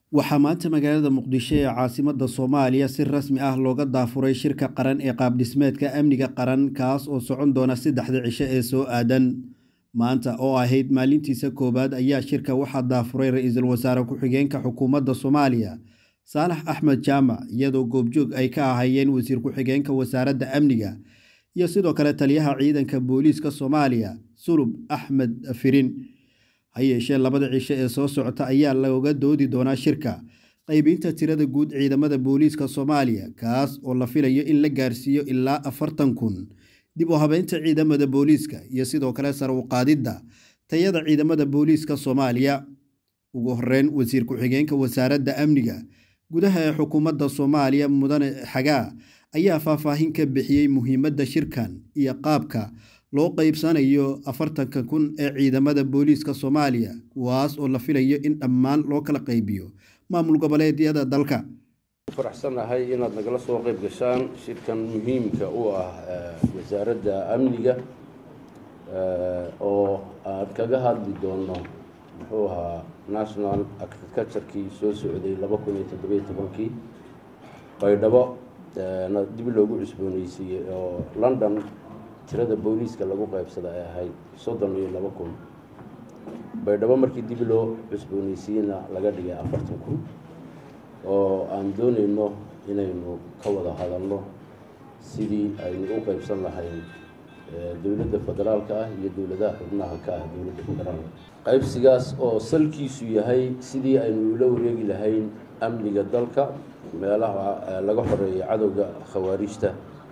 waxaa maanta magaalada muqdisho ee caasimada soomaaliya si rasmi ah looga daafuray shirka qaran ee qaabdhismeedka amniga qaran kaas oo socon doona saddexda cisho ee soo aadan maanta oo ahayd maalintiisa koowaad ayaa shirka waxaa daafuray ra-iisul wasaare ku-xigeenka xukuumadda soomaaliya saalax axmed jaamac iyadoo goobjoog ay ka ahayeen wasiir ku-xigeenka wasaaradda amniga iyo sidoo kale taliyaha ciidanka booliiska soomaaliya sulub axmed firin ha yeeshee labada cisho ee soo socota ayaa looga doodi doonaa shirka qeybiinta tirada guud ciidamada booliiska soomaaliya kaas oo la filayo in la gaarsiiyo ilaa afartan kun dib u habeynta ciidamada booliiska iyo sidoo kale sar u qaadidda tayada ciidamada booliiska soomaaliya ugu horeyn wasiir ku-xigeenka wasaaradda amniga gudaha ee xukuumadda soomaaliya mudane xagaa ayaa faahfaahin ka bixiyey muhiimadda shirkan iyo qaabka loo qeybsanayo afartanka kun ee ciidamada booliiska soomaaliya kuwaas oo la filayo in dhammaan loo kala qeybiyo maamul goboleedyada dalka faraxsanahay inaad nagala soo qeyb gashaan shirkan muhiimka u ah wasaaradda amniga oo aan kaga hadli doono muxuu ahaa national agriculturekii soo socday laba kun iyo toddobiyo tobankii baydhabo dib loogu cusbooneysiiyey oo london tirada booliiska lagu qaybsada ay ahayd soddon iyo laba kun baydhabo markii dib loo cusbooneysiiyeyna laga dhigay afartan kun oo aan dooneyno inaynu ka wada hadalno sidii aynu u qeybsan lahayn dowladda federaalka ah iyo dowladaha xubnaha ka ah dowladda federaalka qaybsigaas oo salkiisu yahay sidii aynu ula wareegi lahayn amniga dalka meelaha laga xoreeyo cadowga khawaarijta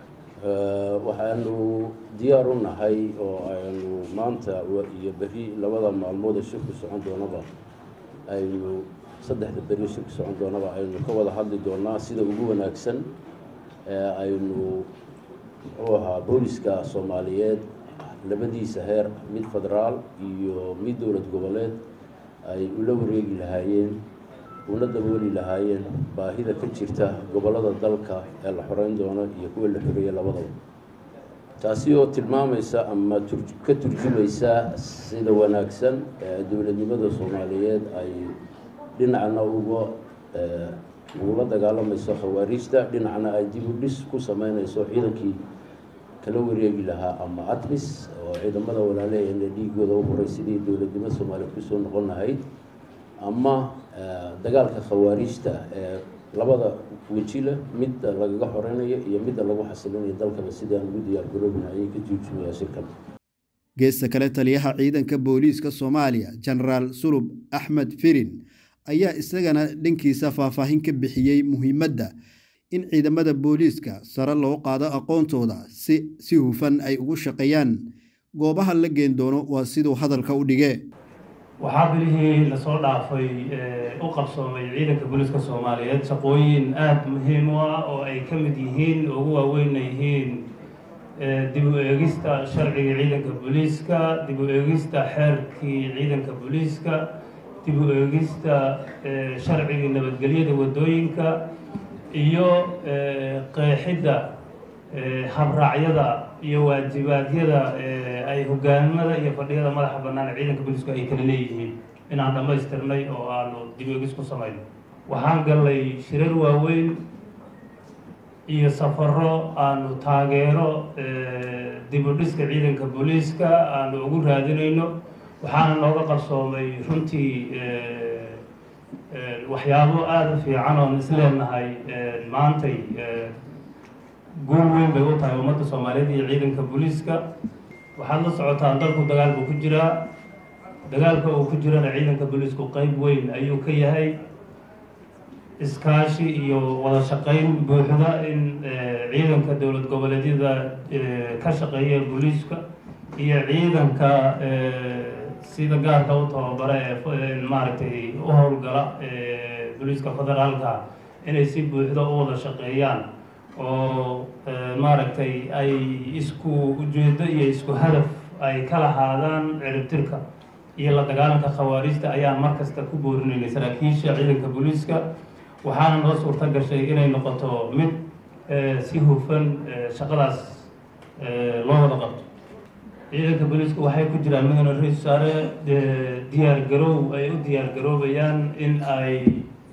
waxaanu diyaar u nahay oo aynu maanta iyo beri labada maalmood ee shirku socon doonaba aynu saddexda beri shirku socon doonaba aynu ka wada hadli doonaa sida ugu wanaagsan ee aynu muxuu ahaa booliska soomaaliyeed labadiisa heer mid federaal iyo mid dowlad goboleed ay ula wareegi lahaayeen una dabooli lahaayeen baahida ka jirta gobollada dalka ee la xoreyn doono iyo kuwa la xoreeyey labadaba taasi oo tilmaamaysa ama ka turjumaysa sida wanaagsan ee dowladnimada soomaaliyeed ay dhinacna uga ugula dagaalamayso khawaariijta dhinacna ay dib u dhis ku sameynayso ciidankii kala wareegi lahaa ama atmis oo ciidamada walaalaheena dhiigooda u horay sidii dowladnimo soomaaliya kusoo noqon lahayd ama dagaalka khawaariijta ee labada weji leh midda lagaga xoreynayo iyo midda lagu xasilinayo dalkaba sidii aan ugu diyaar garoobina ayay ka juujumaya shirkan geesta kale taliyaha ciidanka booliiska soomaaliya genaraal sulub axmed firin ayaa isagana dhankiisa faahfaahin ka bixiyey muhiimadda in ciidamada booliiska sare loo qaado aqoontooda si si hufan ay ugu shaqeeyaan goobaha la geen doono waa siduu hadalka u dhige waxaa bilihii lasoo dhaafay u qabsoomay ciidanka booliiska soomaaliyeed shaqooyin aada muhiim u ah oo ay ka mid yihiin ugu waaweynna yihiin dib u eegista sharciga ciidanka booliiska dib u eegista xeerkii ciidanka booliiska dib u eegista sharcigii nabadgelyada waddooyinka iyo qeexidda habraacyada iyo waajibaadyada ay hogaanimada iyo fadhiyada madaxa bannaan ee ciidanka booliisku ay kala leeyihiin inaan dhammaystirnay oo aanu dib eegis ku samayno waxaan gallay shirar waaweyn iyo safaro aanu taageero dib u dhiska ciidanka booliiska aanu ugu raadinayno waxaana nooga qarsoomay runtii waxyaabo aada u fiican oon isleenahay maantay guul weyn bay u tahay ummadda soomaaliyeed iyo ciidanka booliiska waxaad la socotaan dalku dagaal buu ku jiraa dagaalka uu ku jirana ciidanka booliisku qeyb weyn ayuu ka yahay iskaashi iyo wada shaqeyn buuxda in ciidanka dowlad goboleedyada ka shaqeeya booliiska iyo ciidanka sida gaarka u tababara ee maaragtay u howlgala booliiska federaalka inay si buuxda u wada shaqeeyaan oo maaragtay ay isku ujeedo iyo isku hadaf ay ka lahaadaan ciribtirka iyo la dagaalanka khawaarijta ayaan mar kasta ku boorinaynay saraakiisha ciidanka booliiska waxaana noo suurto gashay inay noqoto mid si hufan shaqadaas loo wada qabto ciidanka booliisku waxay ku jiraan mudane ra-isul wasaare diyaar garow ay u diyaar garoobayaan in ay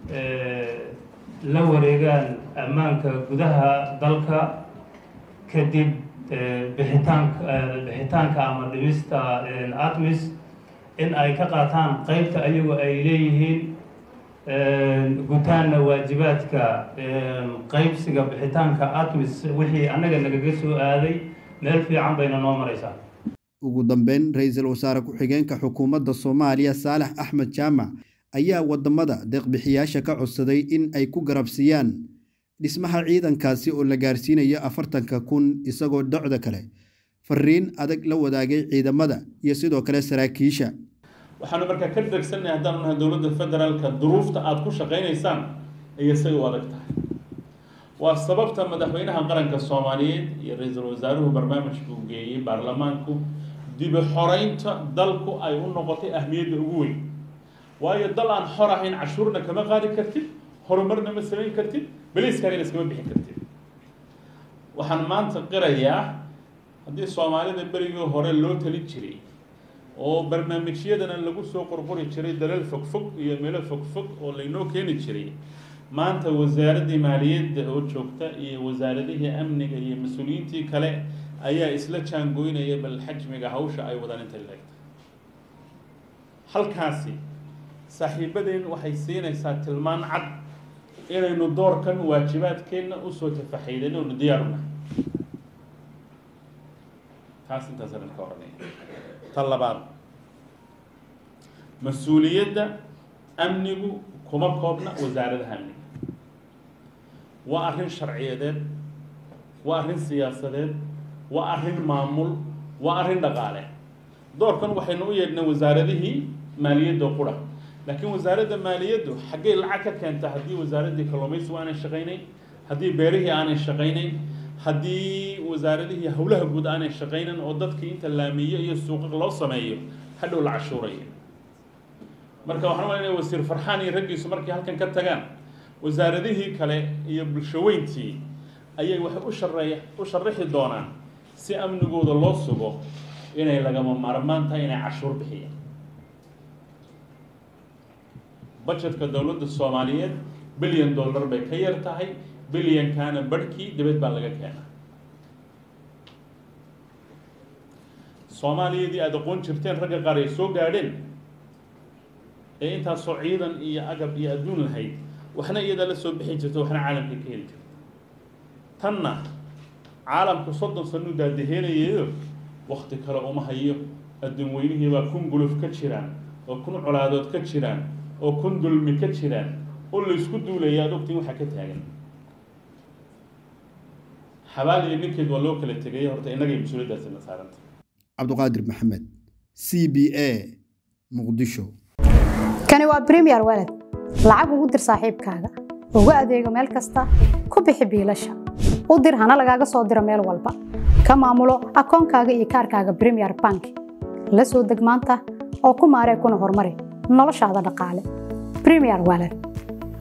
la wareegaan ammaanka gudaha dalka kadib bixitaanka bixitaanka ama dhimista atmis in ay ka qaataan qeybta ayagu ay leeyihiin gutaanna waajibaadka qeybsiga bixitaanka atmis wixii annaga nagaga soo aaday meel fiican bayna noo maraysaa ugu dambeyn ra-iisul wasaare ku-xigeenka xukuumadda soomaaliya saalax axmed jaamac ayaa wadamada deeqbixiyaasha ka codsaday in ay ku garabsiiyaan dhismaha ciidankaasi oo la gaarsiinayo afartanka kun isagoo docda kale fariin adag la wadaagay ciidamada iyo sidoo kale saraakiisha waxaanu markaa ka degsannahay haddaanu nahay dowladda federaalka duruufta aada ku shaqaynaysaan ayay say u adag tahay waa sababta madaxweynaha qaranka soomaaliyeed iyo ra-iisul wasaaruhu barnaamijku geeyey baarlamaanku dibi xoreynta dalku ay u noqotay ahmiyadda ugu weyn waayo dal aan xor ahayn cashuurna kama qaadi kartid horumarna ma samayn kartid beliiskaagana iskama bixin kartid waxaan maanta qirayaa haddii soomaalida berigii hore loo tali jiray oo barnaamijyadana lagu soo qorqori jiray dalal fogfog iyo meelo fogfog oo laynoo keeni jiray maanta wasaaraddii maaliyadda oo joogta iyo wasaaradihii amniga iyo mas-uuliyiintii kale ayaa isla jaangoynaya bal xajmiga hawsha ay wadaan intay leegtay halkaasi saaxiibadeen waxay siinaysaa tilmaan cad inaynu doorkan waajibaadkeenna usoo tafaxaydan oonu diyaaruna taas intaasaan ka oranaya ta labaad mas-uuliyadda amnigu kuma koobna wasaaradaha amniga waa arrin sharciyadeed waa arrin siyaasadeed waa arrin maamul waa arrin dhaqaale doorkan waxaynu u yeedhnay wasaaradihii maaliyadda qura laakiin wasaaradda maaliyaddu xaggay lacag ka keenta haddii wasaaraddii kalluumaysigu aanay shaqaynayn haddii beerihii aanay shaqaynayn haddii wasaaradihii howlaha guud aanay shaqaynan oo dadkii inta laamiyo iyo suuqa loo sameeyo hadhow la cashuuraya marka waxaan malanaya wasiir farxaan iyo raggiisu markay halkan ka tagaan wasaaradihii kale iyo bulshaweyntii ayay waxay u shareey u sharaxi doonaan si amnigooda loo sugo inay lagama maarmaan tahay inay cashuur bixiyaan budgetka dowladda soomaaliyeed bilyan dollar bay ka yar tahay bilyankaana barhkii dibad baa laga keenaa soomaaliyadii aada aqoon jirteen ragga qaar ay soo gaadheen ee intaasoo ciidan iyo agab iyo adduun lahayd waxna iyadaa la soo bixi jirta waxna caalamka ka heli jirta tanna caalamku soddon sanuu daadaheenayeeyo wakti kale uma hayo adduun weynihii baa kun guluf ka jiraan oo kun colaadood ka jiraan oo kun dulmi ka jiraan oo laysku duulaya ad ogtiin waxaa ka taagan xabaal iyo ninkeed waa loo kala tegay horta innagay mas-uuliyaddaasi na saaranta cabduqaadir maxamed c b a muqdisho kani waa bremiyer walad lacag ugu dir saaxiibkaaga ugu adeego meel kasta ku bixi biilasha u dir hana lagaaga soo diro meel walba ka maamulo akoonkaaga iyo kaarkaaga bremiyer bank la soo deg maanta oo ku maaree kuna horumari noloshaada dhaqaale bremiyer walad